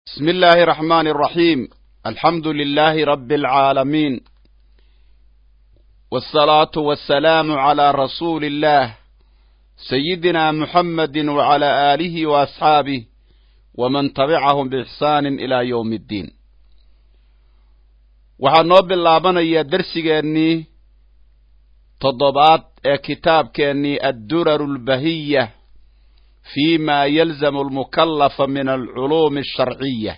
بسم الله الرحمن الرحيم الحمد لله رب العالمين والصلاة والسلام على رسول الله سيدنا محمد وعلى آله وأصحابه ومن تبعهم بإحسان إلى يوم الدين waxaa noo bilaabanayaa dersigeennii toddobaad ee kitaabkeennii adduraru lbahiya fi ma yalzamu almukallafa min alculuumi alsharciya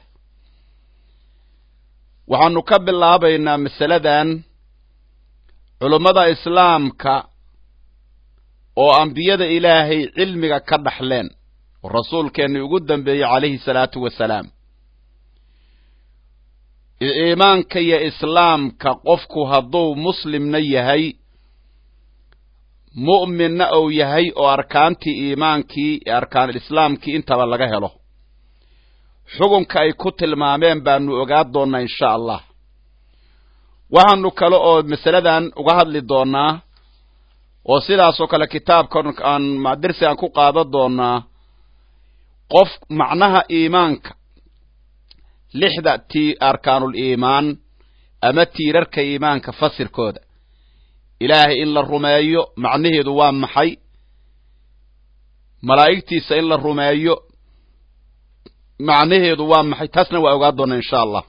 waxaanu ka bilaabaynaa masaladan culummada islaamka oo ambiyada ilaahay cilmiga ka dhaxleen oo rasuulkeenni ugu dambeeyey calayhi salaatu wasalaam iimaanka iyo islaamka qofku hadduu muslimna yahay mu'minna ou yahay oo arkaantii iimaankii ee arkaanislaamkii intaba laga helo xukunka ay ku tilmaameen baanu ogaa doonnaa insha allah waxaanu kale oo masaladan uga hadli doonnaa oo sidaasoo kale kitaabkan aan dersi aan ku qaadan doonnaa qof macnaha iimaanka lixda ti arkaanul iimaan ama tiirarka iimaanka fasirkooda ilaahay in la rumeeyo macnaheedu waa maxay malaa'igtiisa in la rumeeyo macnaheedu waa maxay taasna waa ogaa doona insha allah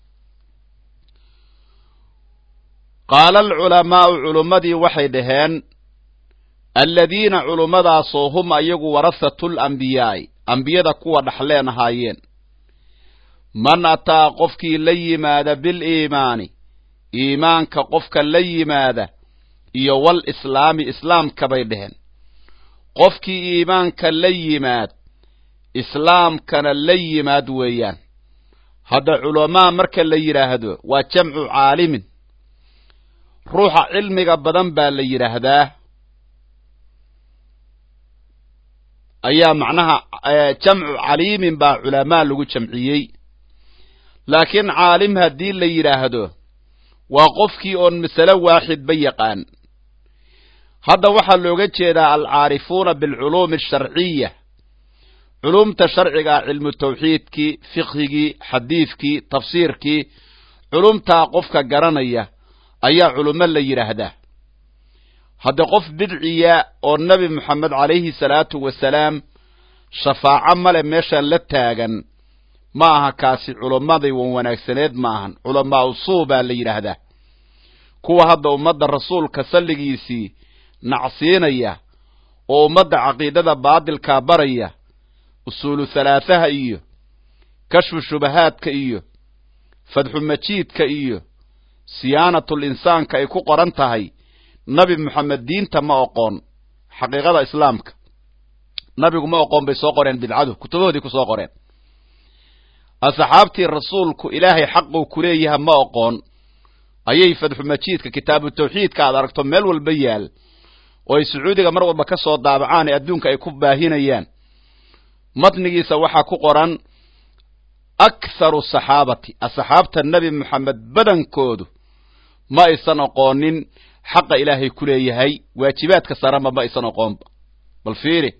qaala alculamaa'u culummadii waxay dhaheen alladiina culummadaasoo hum ayagu warahatul ambiyaa'i ambiyada kuwa dhaxleen ahaayeen man ataa qofkii la yimaada biliimaani iimaanka qofka la yimaada iyo wal islaami islaamka bay dheheen qofkii iimaanka la yimaad islaamkana la yimaad weeyaan hadda culamaa marka la yidhaahdo waa jamcu caalimin ruuxa cilmiga badan baa la yidhaahdaa ayaa macnaha jamcu caliimin baa culamaa lagu jamciyey laakiin caalim haddii la yidhaahdo waa qofkii oon masale waaxidba yaqaan hadda waxaa looga jeedaa alcaarifuuna bilculuumi alsharciya culuumta sharcigaa cilmu tawxiidkii fiqhigii xadiidkii tafsiirkii culumtaa qofka garanaya ayaa culummo la yidhaahdaa hadda qof bidciya oo nebi moxamed calayhi salaatu wasalaam shafaaco male meeshaan la taagan ma aha kaasi culummadii wan wanaagsaneed ma ahan culamaa usuu baa la yidhaahdaa kuwa hadda ummadda rasuulka salligiisii nacsiinaya oo ummadda caqiidada baadilkaa baraya usuulu halaathaha iyo kashfu shubahaadka iyo fadxu majiidka iyo siyaanatul insaanka ay ku qoran tahay nabi moxamed diinta ma oqoon xaqiiqada islaamka nabigu ma oqoon bay soo qoreen bidcadu kutubahoodii ku soo qoreen asxaabtii rasuulku ilaahay xaquu ku leeyaha ma oqoon ayay fadxu majiidka kitaabu tawxiidka aad aragto meel walba yaal oo ay sacuudiga mar walba ka soo daabacaan ee adduunka ay ku baahinayaan matnigiisa waxaa ku qoran aktharu saxaabati asxaabta nebi moxamed badankoodu ma aysan oqoonin xaqa ilaahay ku leeyahay waajibaadka saranba ma aysan oqoonba bal fiiri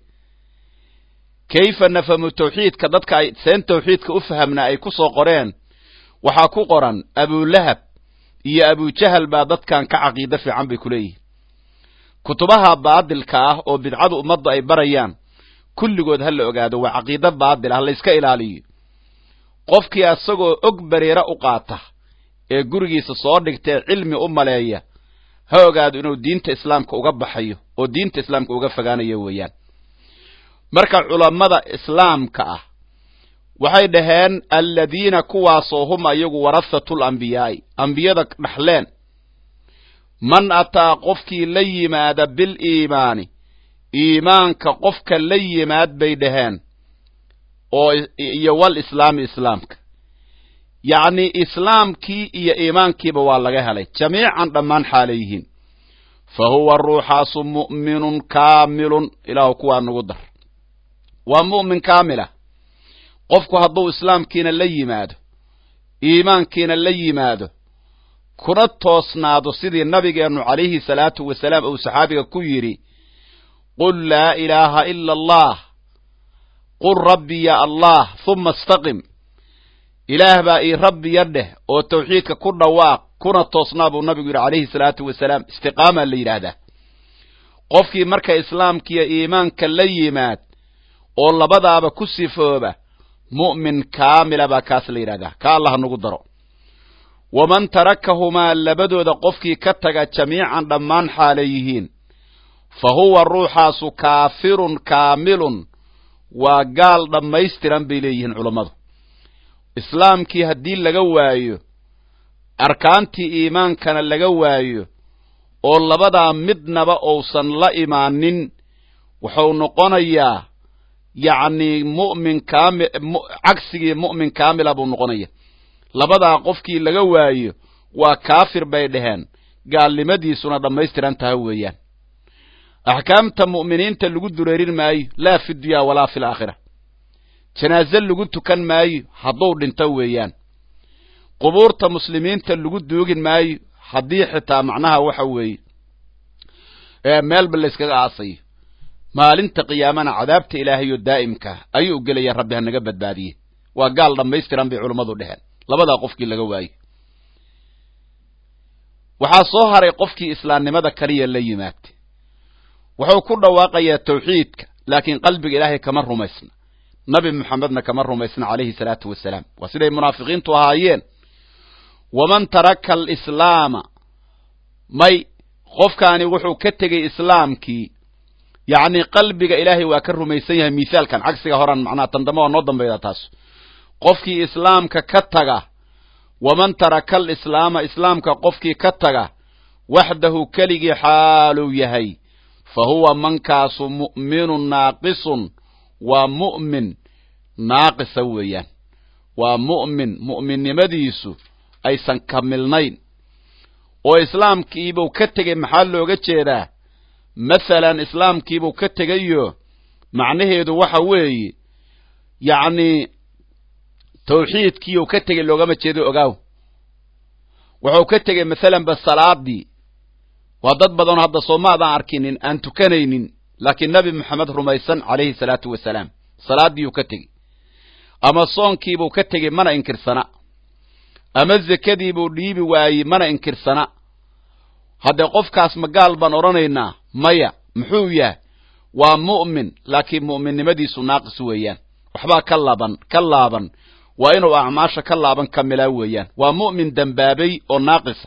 kayfa nafamu tawxiidka dadka ay seen tawxiidka u fahamnaa ay ku soo qoreen waxaa ku qoran abulahab iyo abujahal baa dadkan ka caqiido fiican bay ku leeyihin kutubaha baadilka ah oo bidcadu ummadda ay barayaan kulligood ha la ogaado waa caqiido baadil ah layska ilaaliyo qofkii asagoo og bareera u qaata ee gurigiisa soo dhigtae cilmi u maleeya ha ogaado inuu diinta islaamka uga baxayo oo diinta islaamka uga fogaanayo weeyaan marka culammada islaamka ah waxay dhaheen alladiina kuwaasoo hum ayagu warahatul ambiyaa'i ambiyada dhaxleen man ataa qofkii la yimaada biliimaani iimaanka qofka la yimaad bay dhaheen oo iyo wal islaami islaamka yacnii islaamkii iyo iimaankiiba waa laga helay jamiican dhammaan xaalay yihiin fa huwa ruuxaasu mu'minun kaamilun ilaahu kuwaa nagu dar waa mu'min kaamila qofku hadduu islaamkiina la yimaado iimaankiina la yimaado kuna toosnaado sidii nabigeennu calayhi salaatu wasalaam uu saxaabiga ku yidhi qul laa ilaaha ila allah qul rabbi ya allah huma istaqim ilaah baa ii rabbiya dheh oo tawxiidka ku dhawaaq kuna toosnaa buu nabigu yidhi calayhi salaatu wasalaam istiqaamaa la yidhaahdaa qofkii marka islaamkiiyo iimaanka la yimaad oo labadaaba ku sifooba mu'min kaamila baa kaas la yidhahdaa ka allah nagu daro waman tarakahumaa labadooda qofkii ka taga jamiican dhammaan xaalay yihiin fa huwa ruuxaasu kaafirun kaamilun waa gaal dhammaystiran bay leeyihiin culammadu islaamkii haddii laga waayo arkaantii iimaankana laga waayo oo labadaa midnaba uusan la imaanin wuxuu noqonayaa yacnii mu'min kaami cagsigii mu'min kaamila buu noqonaya labadaa qofkii laga waayo waa kaafir bay dhaheen gaalnimadiisuna dhammaystiran taha weeyaan axkaamta mu'miniinta lagu dureerin maayo laa fi dunyaa walaa fi laakhira janaaze lagu tukan maayo hadduu dhinto weeyaan qubuurta muslimiinta lagu duugin maayo haddii xitaa macnaha waxa weeye meelba layskaga aasayo maalinta qiyaamana cadaabta ilaahayo daa'imka ayuu gelaya rabbi ha naga badbaadiye waa gaal dhammaystiran bay culummadu dheheen labadaa qofkii laga waayo waxaa soo haray qofkii islaamnimada kaliya la yimaagtay wuxuu ku dhawaaqayaa tawxiidka laakiin qalbiga ilaahay kama rumaysna nabi moxamedna kama rumaysna calayhi salaatu wasalaam waa siday munaafiqiintu ahaayeen waman taraka alislaama may qofkaani wuxuu ka tegey islaamkii yacnii qalbiga ilaahay waa ka rumaysan yahay mithaalkan cagsiga horan macnaha tandamo oo noo dambayda taas qofkii islaamka ka taga waman taraka alislaama islaamka qofkii ka taga waxdahu keligii xaaluu yahay fa huwa mankaasu mu'minun naaqisun waa mu'min naaqisa weeyaan waa mu'min mu'minnimadiisu aysan kamilnayn oo islaamkiibuu ka tegey maxaa looga jeedaa masalan islaamkiibuu ka tegayo macnaheedu waxa weeye yacnii tawxiidkiiuu ka tegey loogama jeedo ogaaw wuxuu ka tegey masalanba salaadii waa dad badanoo hadda soomaadaan arkinin aan tukanaynin laakiin nebi moxamed rumaysan calayhi salaatu wasalaam salaadiiuu ka tegey ama soonkiibuu ka tegey mana inkirsana ama zekadiibuu dhiibi waayey mana inkirsana haddee qofkaas ma gaal baan odhanaynaa maya muxuu yahay waa mu'min laakiin mu'minnimadiisu naaqis weeyaan waxbaa ka laaban ka laaban waa inuu acmaasha ka laaban kamilaa weeyaan waa mu'min dembaabay oo naaqisa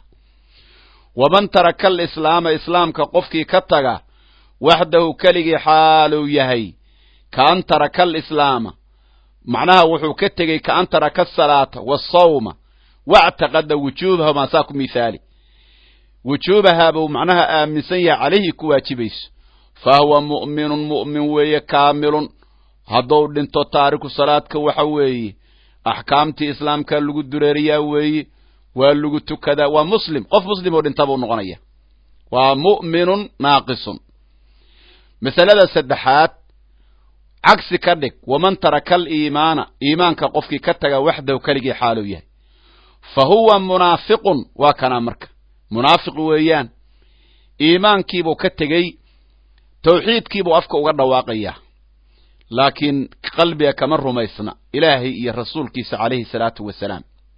waman taraka alislaama islaamka qofkii ka taga waxdahu keligii xaaluu yahay kaan taraka alislaama macnaha wuxuu ka tegey kaan taraka asalaata waasawma wactaqada wujuubahumaa saa ku mithaali wujuubahaa buu macnaha aaminsan yahay calayhi ku waajibayso fa huwa mu'minun mu'min weeye kaamilun hadduu dhinto taariku salaadka waxa weeye axkaamtii islaamka lagu dureeriyaa weeye waa lagu tukadaa waa muslim qof muslim oo dhinta buu noqonaya waa mu'minun naaqisun masalada saddexaad cagsi ka dhig waman taraka aliimaana iimaanka qofkii ka taga waxdahu keligii xaaluu yahay fa huwa munaafiqun waa kanaa marka munaafiq weeyaan iimaankiibuu ka tegey tawxiidkiibuu afka uga dhawaaqayaa laakiin qalbiga kama rumaysna ilaahay iyo rasuulkiisa calayhi salaatu wasalaam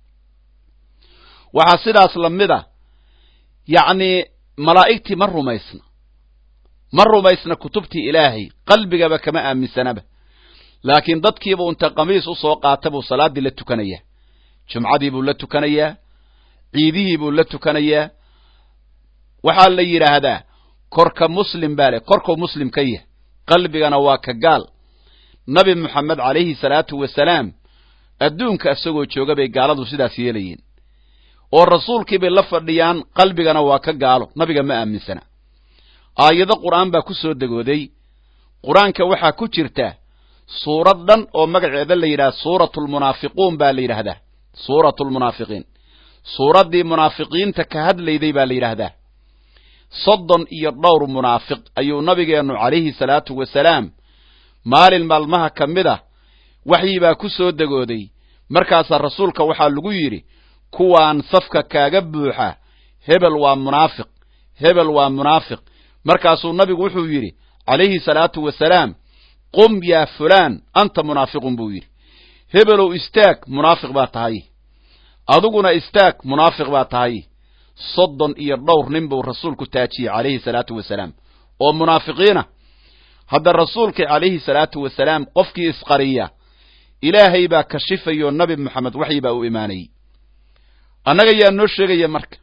waxaa sidaas lamid a yacnii malaa'igtii ma rumaysna ma rumaysna kutubtii ilaahay qalbigaba kama aaminsanaba laakiin dadkiibuu inta qamiis u soo qaata buu salaaddii la tukanayaa jumcadii buu la tukanayaa ciidihii buu la tukanayaa waxaa la yidhaahdaa korka muslim baa leh korkuu muslim ka yahay qalbigana waa ka gaal nabi moxamed calayhi salaatu wasalaam adduunka isagoo jooga bay gaaladu sidaas yeelayeen oo rasuulkii bay la fadhiyaan qalbigana waa ka gaalo nabiga ma aaminsana aayado qur'aan baa ku soo degooday qur-aanka waxaa ku jirta suurad dhan oo magaceeda la yidhaha suuratulmunaafiquun baa la yidhaahdaa suuratulmunaafiqiin suuraddii munaafiqiinta ka hadlayday baa la yidhaahdaa soddon iyo dhowr munaafiq ayuu nabigeennu calayhi salaatu wasalaam maalin maalmaha ka mid ah waxyii baa ku soo degooday markaasaa rasuulka waxaa lagu yidhi kuwaan safka kaaga buuxa hebel waa munaafiq hebel waa munaafiq markaasuu nabigu wuxuu yidhi calayhi salaatu wasalaam qum yaa fulaan anta munaafiqun buu yidhi hebelow istaag munaafiq baa tahay adiguna istaag munaafiq baa tahay soddon iyo dhowr nin buu rasuulku taajiyey calayhi salaatu wasalaam oo munaafiqiina hadda rasuulka calayhi salaatu wasalaam qofkii isqariya ilaahay baa kashifayo nabi moxamed waxyi baa u imaanayey annaga yaa noo sheegaya marka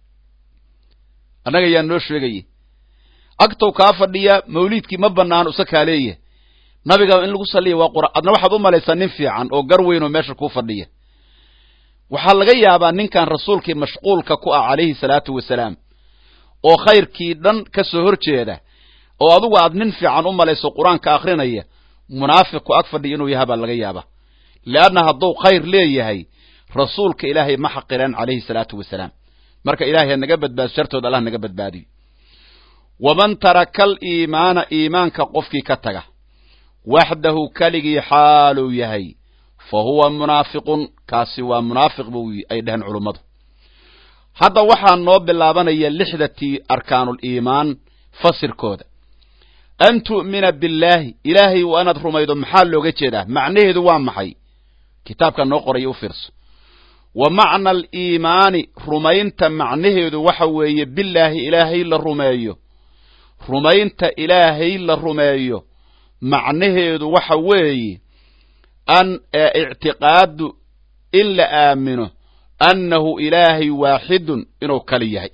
annaga yaa noo sheegaya agtow kaa fadhiya mawliidkii ma banaano isa kaa leeyahay nabiga in lagu saliya waa qura adna waxaad u malaysaa nin fiican oo gar weyn oo meesha kuu fadhiya waxaa laga yaabaa ninkan rasuulkii mashquulka ku ah calayhi salaatu wasalaam oo khayrkii dhan ka soo hor jeeda oo adugu aad nin fiican u malayso qur-aanka akrinaya munaafiqku ag fadhiya inuu yaha baa laga yaabaa leanna hadduu khayr leeyahay rasuulka ilaahay ma xaqireen calayhi salaatu wasalaam marka ilahay ha naga badbaado shartood allah naga badbaadiyo waman taraka aliimaana iimaanka qofkii ka taga waxdahu keligii xaaluu yahay fa huwa munaafiqun kaasi waa munaafiq bu ay dhaheen culummadu hadda waxaa noo bilaabanaya lixdatii arkaanuliimaan fasirkooda an tu'mina billaahi ilaahay waa inaad rumaydo maxaa looga jeedaa macnaheedu waa maxay kitaabka noo qoraya u fiirso wa macna aliimaani rumaynta macnaheedu waxa weeye billaahi ilaahay la rumeeyo rumaynta ilaahay la rumeeyo macnaheedu waxa weeye an ictiqaadu in la aamino annahu ilaahay waaxidun inuu kali yahay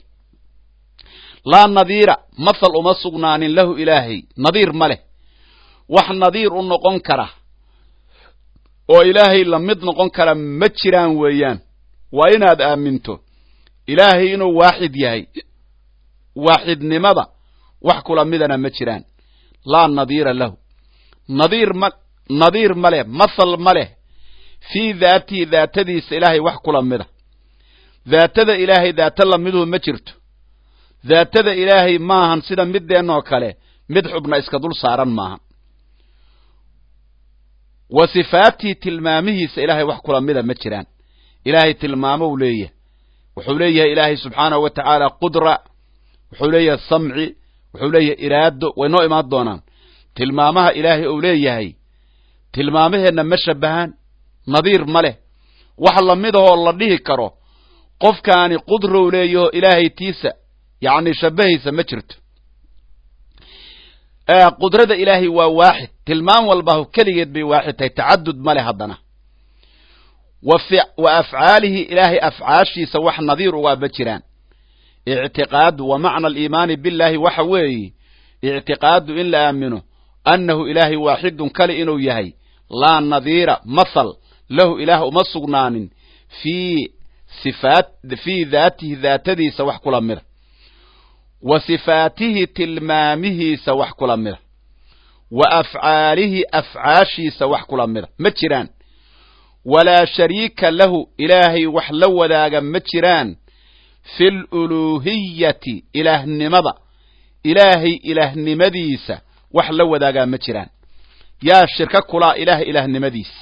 laa nadiira mathal uma sugnaanin lahu ilaahay nadiir ma leh wax nadiir u noqon kara oo ilaahay la mid noqon kara ma jiraan weeyaan waa inaad aaminto ilaahay inuu waaxid yahay waaxidnimada wax kula midana ma jiraan laa nadiira lahu nadiir ma nadiir ma leh mathal ma leh fii daatihi daatadiisa ilaahay wax kula mida daatada ilaahay daata lamiduhu ma jirto daatada ilaahay maahan sida middeenoo kale mid xubna iska dul saaran maahan wa sifaatihi tilmaamihiisa ilaahay wax kula mida ma jiraan ilaahay tilmaamou leeyahay wuxuu leeyahay ilaahay subxaanahu wa tacaala qudra wuxuu leeyahay samci wuxuu leeyahay iraado way noo imaan doonaan tilmaamaha ilaahay uu leeyahay tilmaamaheenna ma shabahaan nadiir ma leh wax lamidahoo la dhihi karo qofkaani qudrau leeyaho ilaahay tiisa yacni shabahaysa ma jirto qudrada ilaahay waa waaxid tilmaam walbahu keligeed bay waaxid tahay tacadud ma leh haddana wa afcaalihi ilaahay afcaashiisa wax nadiir ugaa ma jiraan ictiqaadu wa macna aliimaani billahi waxa weeye ictiqaadu in la aamino annahu ilaahay waaxidun kale inuu yahay laa nadiira mathal lahu ilaah uma sugnaanin fii sifaat fii daatihi daatadiisa wax kula mida wa sifaatihi tilmaamihiisa wax kula mida wa afcaalihi afcaashiisa wax kula mida ma jiraan walaa shariika lahu ilaahay wax la wadaaga ma jiraan fi luluuhiyati ilaahnimada ilaahay ilaahnimadiisa wax la wadaagaa ma jiraan yaa shirka kulaa ilaah ilaahnimadiisa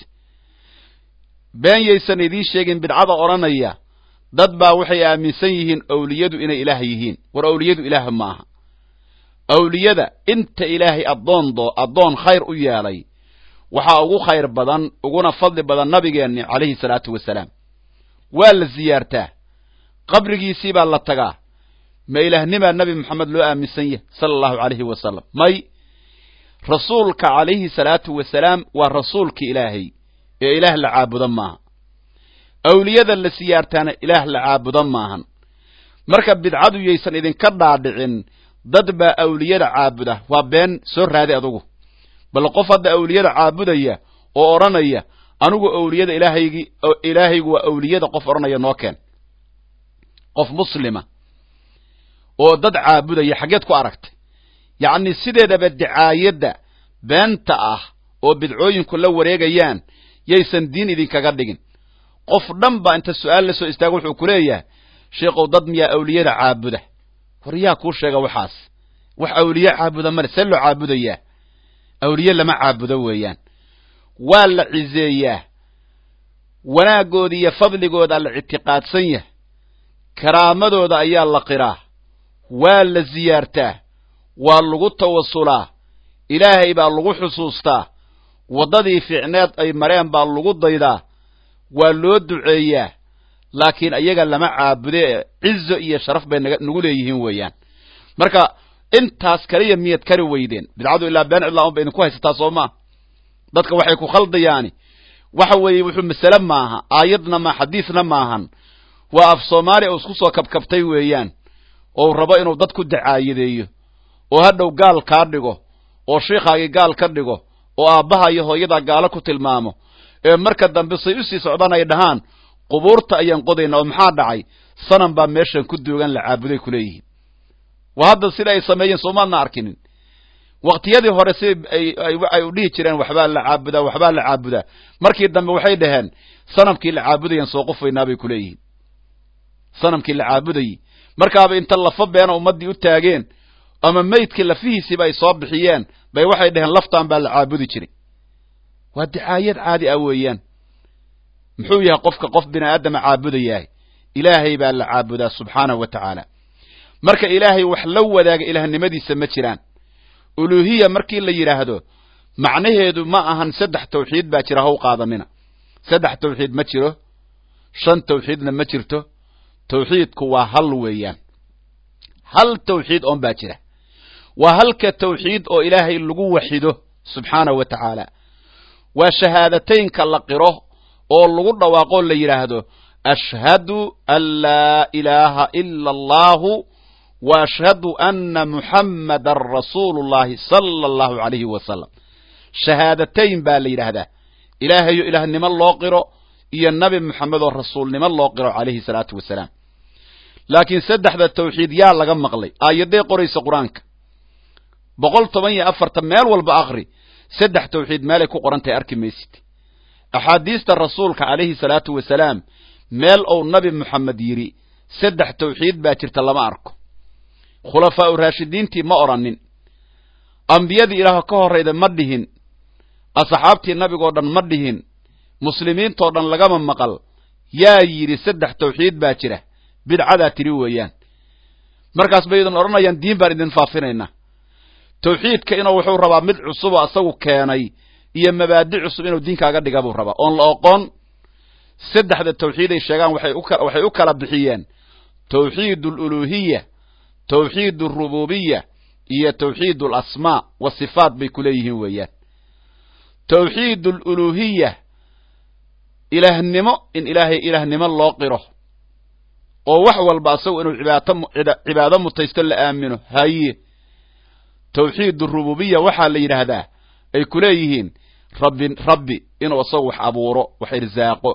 been yaysan idiin sheegin bidcada odhanaya dad baa waxay aaminsan yihiin awliyadu inay ilaah yihiin war awliyadu ilaah maaha awliyada inta ilaahay addoondoo addoon khayr u yeelay waxaa ugu khayr badan uguna fadli badan nabigeenni calayhi salaatu wasalaam waa la siyaartaa qabrigiisii baa la tagaa ma ilaahnimaa nebi moxamed loo aaminsan yahay sala allahu calayhi wasalam may rasuulka calayhi salaatu wasalaam waa rasuulka ilaahay ee ilaah la caabuda maaha awliyada la siyaartaana ilaah la caabuda maahan marka bidcadu yaysan idinka dhaadhicin dad baa awliyada caabuda waa been soo raadi adugu bal qof hadda awliyada caabudaya oo odhanaya anigu awliyada ilaahaygi ilaahaygu waa awliyada qof odhanaya noo keen qof muslima oo dad caabudaya xaggeed ku aragtay yacni sideedaba dicaayadda beenta ah oo bidcooyinku la wareegayaan yaysan diin idinkaga dhigin qof dhan baa inta su-aal la soo istaago wuxuu ku leeyahay sheikhow dad miyaa awliyada caabuda war yaa kuu sheega waxaas wax awliye caabuda male see loo caabudayaa awliye lama caabudo weeyaan waa la ciseeyaa wanaagooda iyo fadligooda la ictiqaadsan yahay karaamadooda ayaa la qiraa waa la siyaartaa waa lagu tawasulaa ilaahay baa lagu xusuustaa waddadii fiicneed ay mareen baa lagu daydaa waa loo duceeyaa laakiin ayaga lama caabude cizo iyo sharaf bay nagu leeyihiin weeyaan marka intaas kaliya miyaad kari weydeen bidcadu ilaa been cidlaa un ba idinku haysataa soo maa dadka waxay ku khaldayaani waxa weeye wuxuu masale maaha aayadna ma xadiisna maahan waa af soomaaliya uu isku soo kabkabtay weeyaan oo rabo inuu dad ku dacaayadeeyo oo hadhow gaal kaa dhigo oo shiikhaagii gaal ka dhigo oo aabbaha iyo hooyadaa gaalo ku tilmaamo ee marka dambe say usii socdaan ay dhahaan qubuurta ayaan qodaynaa oo maxaa dhacay sanam baa meeshan ku duugan la caabuday kuleeyihiin waa hadda sida ay sameeyeen soomaadna arkinin waktiyadii hore si ay u dhihi jireen waxbaa la caabudaa waxbaa la caabudaa markii dambe waxay dhaheen sanamkii la caabudayaan soo qufaynaa bay kuleeyihiin sanamkii la caabudayey markaaba inta lafa beena ummaddii u taageen ama maydkii lafihiisiiba ay soo bixiyeen bay waxay dhaheen laftaan baa la caabudi jiray waa dicaayad caadi ah weeyaan muxuu yahay qofka qof bini aadama caabudayahay ilaahay baa la caabudaa subxaanahu wa tacaala marka ilaahay wax la wadaaga ilaahnimadiisa ma jiraan uluuhiya markii la yidhaahdo macnaheedu ma ahan saddex tawxiid baa jira haw qaadanina saddex tawxiid ma jiro shan tawxiidna ma jirto tawxiidku waa hal weeyaan hal tawxiid oon baa jira waa halka tawxiid oo ilaahay lagu waxido subxaanahu wa tacaala waa shahaadateynka la qiro oo lagu dhawaaqoo la yidhaahdo ashhadu an laa ilaaha ila allahu wa ashhadu anna muxammadan rasuulu llahi sala allahu alayhi wasalam shahaadateyn baa la yidhaahdaa ilaahayo ilaahnimo loo qiro iyo nabi moxamed oo rasuulnimo loo qiro calayhi salaatu wasalaam laakiin saddexda tawxiid yaa laga maqlay aayadday qoraysa qur-aanka boqol toban iyo afartan meel walba akri saddex tawxiid meelay ku qoran tahay arki maysid axaadiista rasuulka calayhi salaatu wasalaam meel ou nabi moxamed yidhi saddex tawxiid baa jirta lama arko khulafaa u raashidiintii ma odhanin ambiyadii ilaah ka horrayda ma dhihin asxaabtii nabigoo dhan ma dhihin muslimiintoo dhan lagama maqal yaa yidhi saddex tawxiid baa jira bidcadaa tiri weeyaan markaas bay idin odhanayaan diin baan idin faafinaynaa tawxiidka inuu wuxuu rabaa mid cusuboo asagu keenay iyo mabaadi cusub inuu diinkaaga dhiga buu rabaa oon la oqoon saddexda tawxiid ay sheegaan waxay u kala bixiyeen tawxiid aluluuhiya tawxiid alrububiya iyo tawxiid alasmaa wasifaat bay ku leeyihiin weeyaan tawxiid aluluuhiya ilaahnimo in ilaahay ilaahnimo loo qiro oo wax walba asagu inuu cibaado mutaysto la aamino haye tawxiid arububiya waxaa la yidhaahdaa ay ku leeyihiin rabbi rabbi inuu asagu wax abuuro wax irsaaqo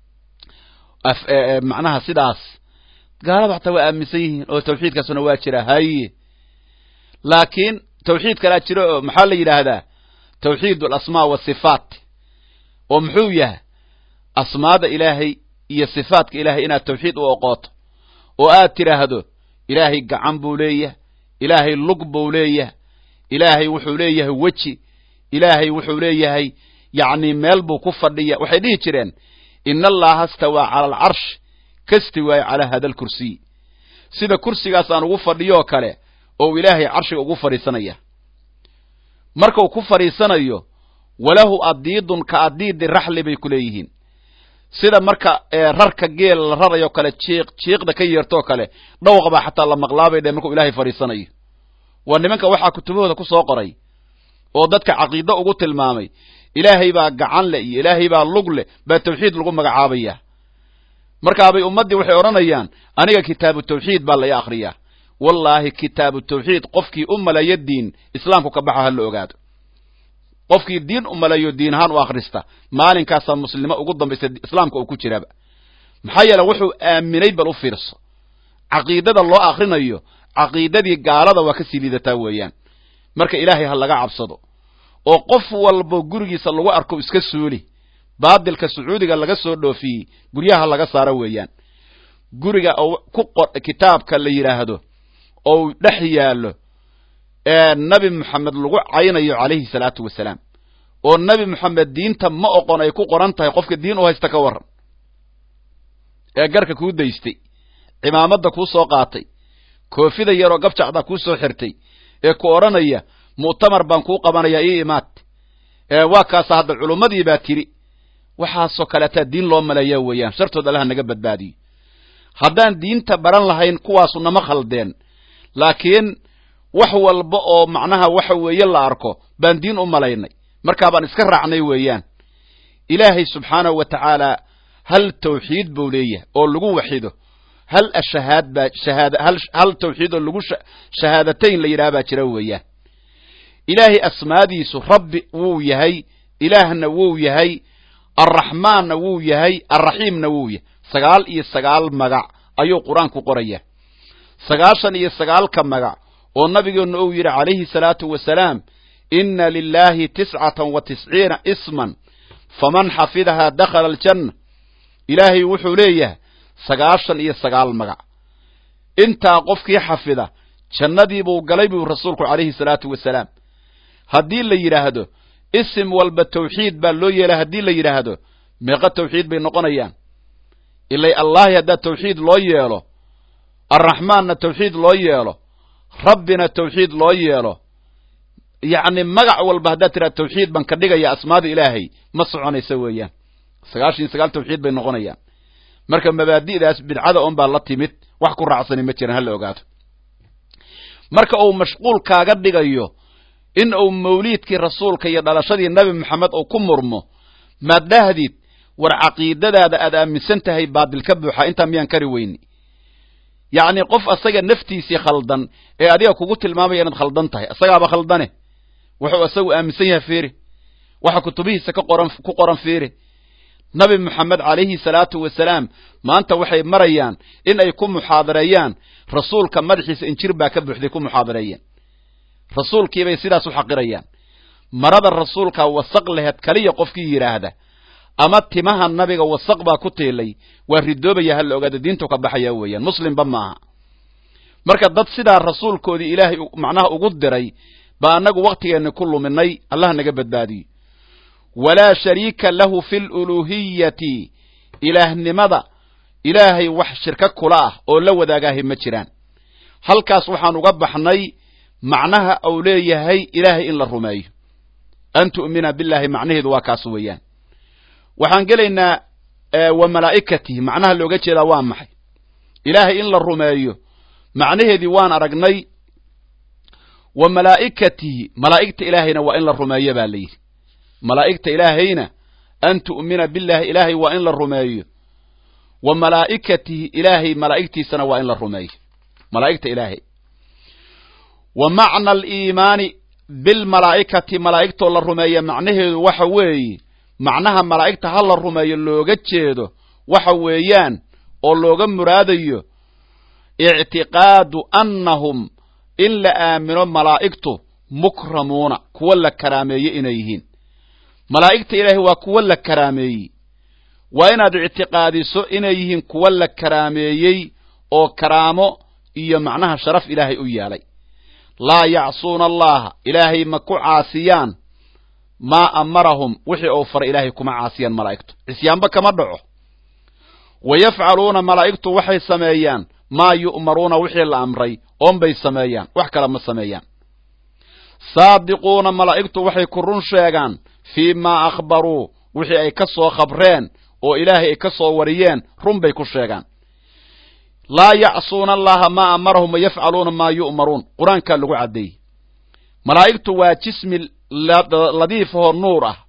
macnaha sidaas gaalada xataa waa aaminsan yihiin oo tawxiidkaasuna waa jira haye laakiin tawxiid kalaa jiro oo maxaa la yidhaahdaa tawxiid alasmaa wasifaat oo muxuu yahay asmaada ilaahay iyo sifaatka ilaahay inaad tawxiid u oqooto oo aad tidhaahdo ilaahay gacan buu leeyahay ilaahay lug buu leeyahay ilaahay wuxuu leeyahay weji ilaahay wuxuu leeyahay yacni meel buu ku fadhiya waxay dhihi jireen ina allaha stawaa cala alcarsh kasti waayo calaa hada alkursiy sida kursigaas aan ugu fadhiyoo kale oo ilaahay carshiga ugu fadhiisanaya markuu ku fadhiisanayo walahu adiidun ka adiidi raxli bay ku leeyihiin sida marka rarka geel la rarayo kale jiiq jiiqda ka yeertoo kale dhawaq baa xataa la maqlaabay dhe markuu ilaahay fadhiisanayo waa nimanka waxaa kutubahooda ku soo qoray oo dadka caqiido ugu tilmaamay ilaahay baa gacan leh iyo ilaahay baa lug leh baa tawxiid lagu magacaabaya markaabay ummaddii waxay odhanayaan aniga kitaabu tawxiid baa lay akhriyaa wallaahi kitaabu tawxiid qofkii u maleeyo diin islaamku ka baxa ha la ogaado qofkii diin u maleeyo diin ahaan u akhrista maalinkaasaa muslimnimo ugu dambaysa islaamka uu ku jiraba maxaa yeele wuxuu aaminay bal u fiirso caqiidada loo akhrinayo caqiidadii gaalada waa ka sii liidataa weeyaan marka ilaahay ha laga cabsado oo qof walbo gurigiisa lagu arko iska suuli baadilka sacuudiga laga soo dhoofiyey guryaha laga saaro weeyaan guriga oo ku qor kitaabka la yidhaahdo ou dhex yaallo ee nabi moxamed lagu caynayo calayhi salaatu wasalaam oo nabi moxamed diinta ma oqon ay ku qoran tahay qofka diin u haysta ka warran ee garka kuu daystay cimaamadda kuu soo qaatay koofida yaroo gabjacda kuu soo xirtay ee ku odhanaya mu'tamar baan kuu qabanayaa ii imaad waa kaasa hadda culummadii baa tidhi waxaasoo kaleetaa diin loo maleeya weeyaan shartood allaha naga badbaadiyo haddaan diinta baran lahayn kuwaasu nama khaldeen laakiin wax walba oo macnaha waxa weeye la arko baan diin u malaynay markaa baan iska raacnay weeyaan ilaahay subxaanahu wa tacaala hal tawxiid buu leeyahay oo lagu waxido hal ashahaad baa shahaad hal hal tawxiid oo lagu shahaadatayn la yidhaha baa jira weeyaan ilaahay asmaadiisu rabbi wuu yahay ilaahna wuu yahay arraxmaanna wuu yahay arraxiimna wuu yahay sagaal iyo sagaal magac ayuu qur-aanku qorayaa sagaashan iyo sagaalka magac oo nabigeennu uu yidhi calayhi salaatu wasalaam inna lilaahi tiscatan wa tisciina isman faman xafidahaa dakhala aljanna ilaahay wuxuu leeyahay sagaashan iyo sagaal magac intaa qofkii xafida jannadii buu galay buu rasuulku calayhi salaatu wasalaam haddii la yidhaahdo isim walba tawxiid baa loo yeelay haddii la yidhaahdo meeqa tawxiid bay noqonayaan ilay allahi haddaa tawxiid loo yeelo arraxmaanna tawxiid loo yeelo rabbina tawxiid loo yeelo yacni magac walba haddaad tidhahdo tawxiid baan ka dhigaya asmaada ilaahay ma soconaysa weeyaan sagaashan iyo sagaal tawxiid bay noqonayaan marka mabaadi'daas bidcada un baa la timid wax ku raacsani ma jiran hala ogaado marka uu mashquul kaaga dhigayo in uu mawliidkii rasuulka iyo dhalashadii nebi moxamed uu ku murmo maad dhahdid war caqiidadaada aad aaminsan tahay baadil ka buuxa intaa miyaan kari weyni yacni qof asaga naftiisii khaldan ee adiga kugu tilmaamaya inaad khaldan tahay isagaaba khaldane wuxuu isagu aaminsan yahay fiiri waxa kutubihiisa ka qoran ku qoran fiiri nabi moxamed calayhi salaatu wasalaam maanta waxay marayaan in ay ku muxaadareeyaan rasuulka madaxiisa injir baa ka buuxday ku muxaadareeyeen rasuulkiibay sidaas u xaqirayaan marada rasuulka wasaq laheed kaliya qofkii yidhaahda ama timaha nabiga wasaq baa ku tiilay waa ridoobaya ha la ogaada diintu ka baxaya weeyaan muslimba maaha marka dad sidaa rasuulkoodii ilaahay macnaha ugu diray baa annagu wakhtigeenni ku luminay allah naga badbaadiyo walaa shariika lahu fi luluuhiyati ilaahnimada ilaahay wax shirka kula ah oo la wadaagaahay ma jiraan halkaas waxaan uga baxnay macnaha uu leeyahay ilaahay in la rumeeyo an tu'mina billahi macnaheedu waa kaas weeyaan waxaan gelaynaa wa malaa'ikatihi macnaha looga jeedaa waa maxay ilaahay in la rumeeyo macnaheedii waan aragnay wa malaa'ikatihi malaa'igta ilaahayna waa in la rumeeyo baa layidhi malaa'igta ilaahayna an tu'mina billahi ilaahay waa in la rumeeyo wa malaa'ikatihi ilaahay malaa'igtiisana waa in la rumeeyo malaa'igta ilaahay wa macna aliimaani bilmalaa'ikati malaa'igtoo la rumeeya macnaheedu waxa weeye macnaha malaa'igta ha la rumeeyo looga jeedo waxa weeyaan oo looga muraadayo ictiqaadu annahum in la aamino malaa'igtu mukramuuna kuwa la karaameeye inay yihiin malaa'igta ilaahay waa kuwa la karaameeyey waa inaad ictiqaadiso inay yihiin kuwa la karaameeyey oo karaamo iyo macnaha sharaf ilaahay u yeelay laa yacsuuna allaha ilaahay ma ku caasiyaan maa amarahum wixii uu faray ilaahay kuma caasiyaan malaa'igtu cisyaanba kama dhaco wa yafcaluuna malaa'igtu waxay sameeyaan maa yu'maruuna wixii la amray oonbay sameeyaan wax kale ma sameeyaan saadiquuna malaa'igtu waxay ku run sheegaan fii maa akhbaruu wixii ay ka soo khabreen oo ilaahay ay ka soo wariyeen run bay ku sheegaan laa yacsuuna allaha maa amarahum wayafcaluuna maa yu'maruun qur-aankaa lagu caddeeyey malaa'igtu waa jismi ladiifahoo nuur ah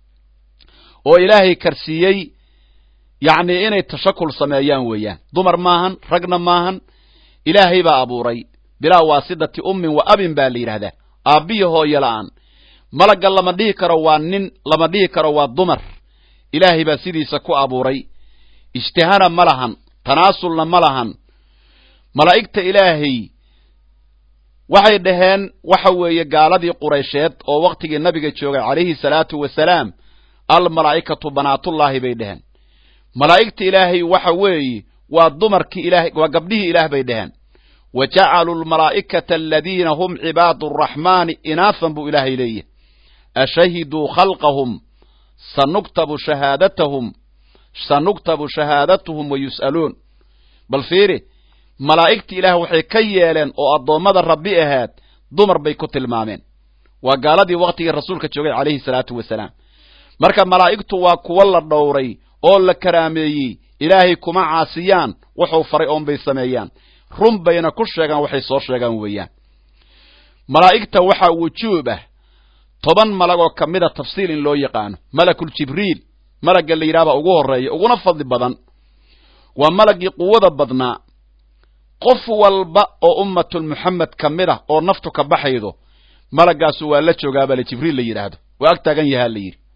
oo ilaahay karsiiyey yacnii inay tashakul sameeyaan weeyaan dumar maahan ragna maahan ilaahay baa abuuray bilaa waasidati ummin wa abin baa la yidhaahdaa aabbiya hooyo la'aan malagga lama dhihi karo waa nin lama dhihi karo waa dumar ilaahay baa sidiisa ku abuuray ijtihana ma lahan tanaasulna ma lahan malaa'igta ilaahay waxay dhaheen waxa weeye gaaladii quraysheed oo wakhtigii nabiga joogay calayhi salaatu wasalaam almalaa'ikatu banaatullaahi bay dhaheen malaa'igta ilaahay waxa weeye waa dumarkii ilahay waa gabdhihii ilaah bay dhaheen wa jacaluu almalaa'ikata aladiina hum cibaadu araxmaani inaafan buu ilaahay leeyahy ashahiduu khalqahum sanuktabu shahaadatahum sanuktabu shahaadatuhum wa yus'aluun bal fiiri malaa'igtii ilaah waxay ka yeeleen oo addoommada rabbi ahaad dumar bay ku tilmaameen waa gaaladii waktigii rasuulka joogay calayhi salaatu wasalaam marka malaa'igtu waa kuwo la dhowray oo la karaameeyey ilaahay kuma caasiyaan wuxuu faray oon bay sameeyaan run bayna ku sheegaan waxay soo sheegaan weeyaan malaa'igta waxaa wujuub ah toban malag oo ka mida tafsiil in loo yaqaano malakul jibriil malagga la yidhahbaa ugu horreeya uguna fadli badan waa malaggii quwada badnaa qof walba oo ummatul muxamed ka mid ah oo naftu ka baxaydo malaggaasu waa la joogaabale jibriil la yidhaahdo waa ag taagan yahaa la yidhi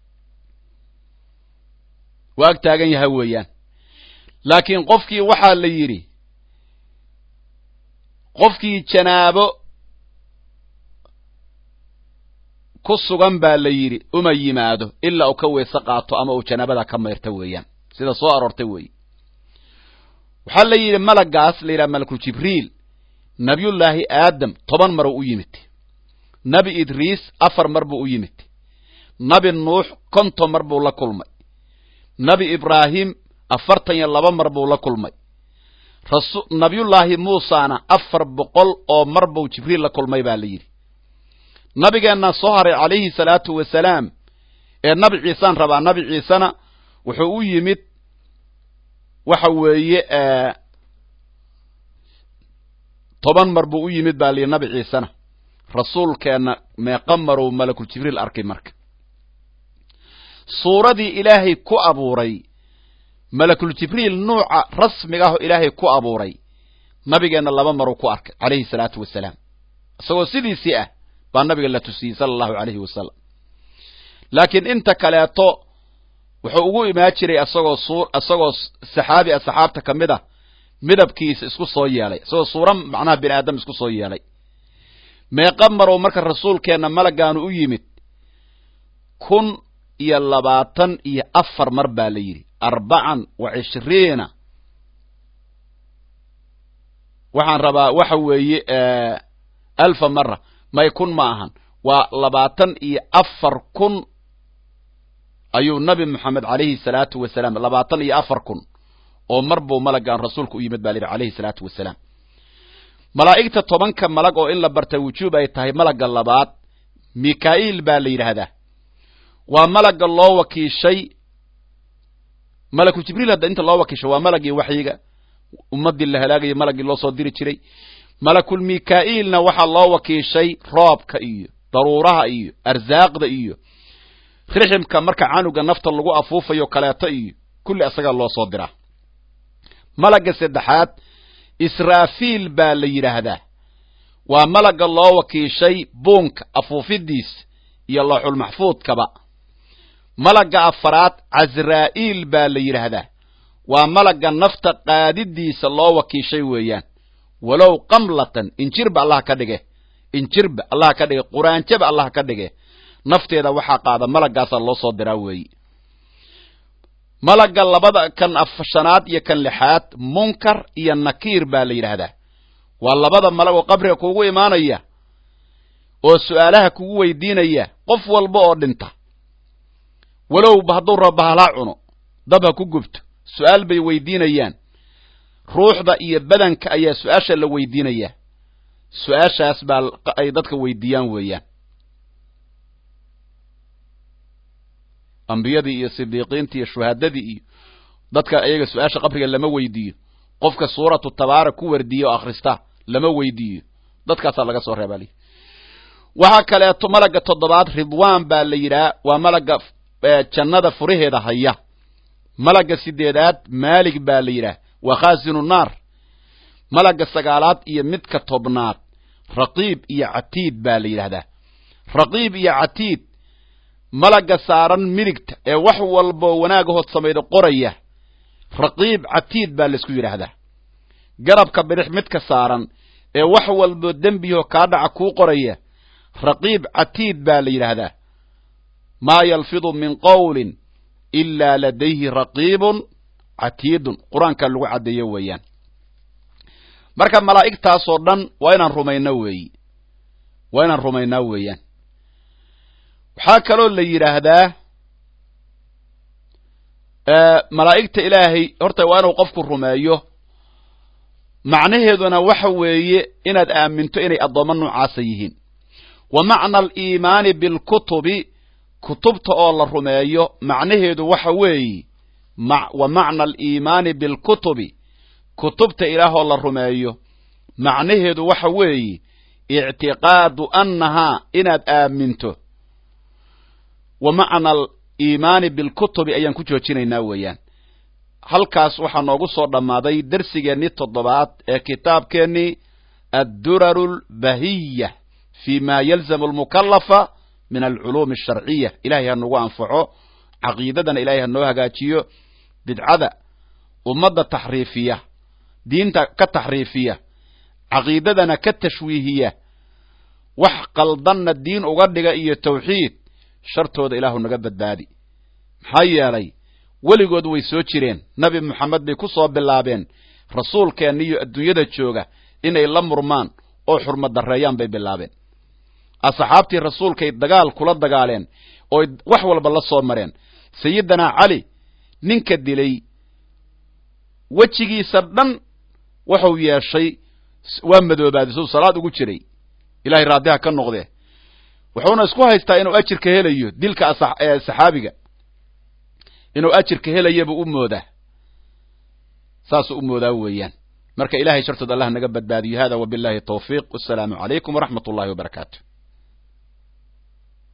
waa ag taagan yaha weeyaan laakiin qofkii waxaa la yidhi qofkii janaabo ku sugan baa la yidhi uma yimaado ilaa uu ka weyse qaato ama uu janaabada ka mayrta weeyaan sida soo aroortay weeye waxaa la yidhi malaggaas la yidhaha malakul jibriil nabiyullaahi aadam toban maruu u yimid nebi idriis afar mar buu u yimid nebi nuux konton mar buu la kulmay nebi ibraahim afartan iyo laba mar buu la kulmay nabiyullaahi muusana afar boqol oo mar buu jibriil la kulmay baa la yidhi nabigeenna soo haray calayhi salaatu wasalaam ee nabi ciisaan rabaa nabi ciisena wuxuu u yimid waxa weeye toban mar buu u yimid baa layidhi nabi ciisena rasuulkeenna meeqa maruu malakul jibriil arkay marka suuradii ilaahay ku abuuray malakul jibriil nuuca rasmiga ahoo ilaahay ku abuuray nabigeenna laba maruu ku arkay calayhi salaatu wasalaam isagoo sidiisii ah baa nabiga la tusiyey sala allahu calayhi wasalam laakiin inta kaleeto wuxuu ugu imaan jiray isagoo suu isagoo saxaabi a saxaabta ka mid a midabkiisa isku soo yeelay isagoo suura macnaha bini aadam isku soo yeelay meeqa marow marka rasuulkeenna malagaanu u yimid kun iyo labaatan iyo afar mar baa la yidhi arbacan wa cishriina waxaan rabaa waxa weeye alfa mara may kun ma ahan waa labaatan iyo afar kun ayuu nabi moxamed calayhi salaatu wasalaam labaatan iyo afar kun oo mar buu malagaan rasuulka u yimid baa la yidhi calayhi salaatu wasalaam malaa'igta tobanka malag oo in la barta wujuub ay tahay malagga labaad mikaa'iil baa la yidhaahdaa waa malagga loo wakiishay malakul jibriil hadda inta loo wakiishay waa malagii waxyiga ummaddii la halaagayay malaggii loo soo diri jiray malakul mikaa'iilna waxaa loo wakiishay roobka iyo daruuraha iyo arsaaqda iyo riximka marka canuga nafta lagu afuufayo kaleeto iyo kulli asagaa loo soo diraa malagga saddexaad israafiil baa la yidhaahdaa waa malagga loo wakiishay buunka afuufidiis iyo looxulmaxfuudkaba malagga afaraad casraa'iil baa la yidhaahdaa waa malagga nafta qaadidiisa loo wakiishay weeyaan walow qamlatan injirba allah ka dhige injirba allah ka dhige quraanjaba allah ka dhige nafteeda waxaa qaada malaggaasaa loo soo diraa weeyi malagga labada kan afshanaad iyo kan lixaad munkar iyo nakiir baa la yidhaahdaa waa labada malag oo qabriga kuugu imaanaya oo su'aalaha kugu weydiinaya qof walba oo dhinta walowba hadduu raba bahalaa cuno dab ha ku gubto su-aal bay weydiinayaan ruuxda iyo badanka ayaa su-aasha la weydiinayaa su-aashaas baa ay dadka weydiiyaan weeyaan ambiyadii iyo sidiiqiintii iyo shuhaadadii iyo dadka ayaga su-aasha qabriga lama weydiiyo qofka suuratu tabaara ku wardiya oo akhrista lama weydiiyo dadkaasaa laga soo reebaa li waxaa kaleeto malagga toddobaad ridwaan baa la yidhaha waa malagga jannada furaheeda haya malagga sideedaad maalig baa la yidhaah waa khaasinu naar malagga sagaalaad iyo midka tobnaad raqiib iyo catiid baa la yidhaahdaa raqiib iyo catiid malagga saaran midigta ee wax walboo wanaagahood samayda qoraya raqiib catiid baa laysku yidhaahdaa garabka bidix midka saaran ee wax walboo dembiyahoo kaa dhaca kuu qoraya raqiib catiid baa la yidhaahdaa maa yalfidu min qowlin ilaa ladayhi raqiibun catiidun qur-aankaa lagu caddeeyo weeyaan marka malaa'igtaasoo dhan waa inaan rumayno weeyi waa inaan rumaynaa weeyaan waxaa kaloo la yidhaahdaa malaa'igta ilaahay horta waa inuu qofku rumeeyo macnaheeduna waxa weeye inaad aaminto inay addoommo noocaasa yihiin wa macna aliimaani bilkutubi kutubta oo la rumeeyo macnaheedu waxa weeye wa macna aliimaani bilkutubi kutubta ilaahoo la rumeeyo macnaheedu waxa weeye ictiqaadu annahaa inaad aaminto wa macna aliimaani bilkutubi ayaan ku joojinaynaa weeyaan halkaas waxaa noogu soo dhammaaday dersigeennii toddobaad ee kitaabkeennii adduraru lbahiya fi ma yalzamu almukalafa min alculuumi asharciya ilahay ha nagu anfaco caqiidadana ilahay ha noo hagaajiyo bidcada ummadda taxriifiya diinta ka taxriifiya caqiidadana ka tashwiihiya wax qaldanna diin uga dhiga iyo tawxiid shartooda ilaahu naga badbaadi maxaa yeelay weligood way soo jireen nabi moxamed bay ku soo bilaabeen rasuulkeenna iyo adduunyada jooga inay la murmaan oo xurmad darreeyaan bay bilaabeen asxaabtii rasuulkay dagaal kula dagaaleen ooy wax walba la soo mareen sayidinaa cali ninka dilay wejigiisa dhan wuxuu yeeshay waa madoobaaday suu salaad ugu jiray ilahay raadiha ka noqdee wuxuuna isku haystaa inuu ajirka helayo dilka saxaabiga inuu ajirka helayabuu u moodaa saasuu u moodaa weeyaan marka ilahay shartood allah naga badbaadiyo hada wabillahi tawfiiq wasalaamu calaykum waraxmat ullahi wabarakaatu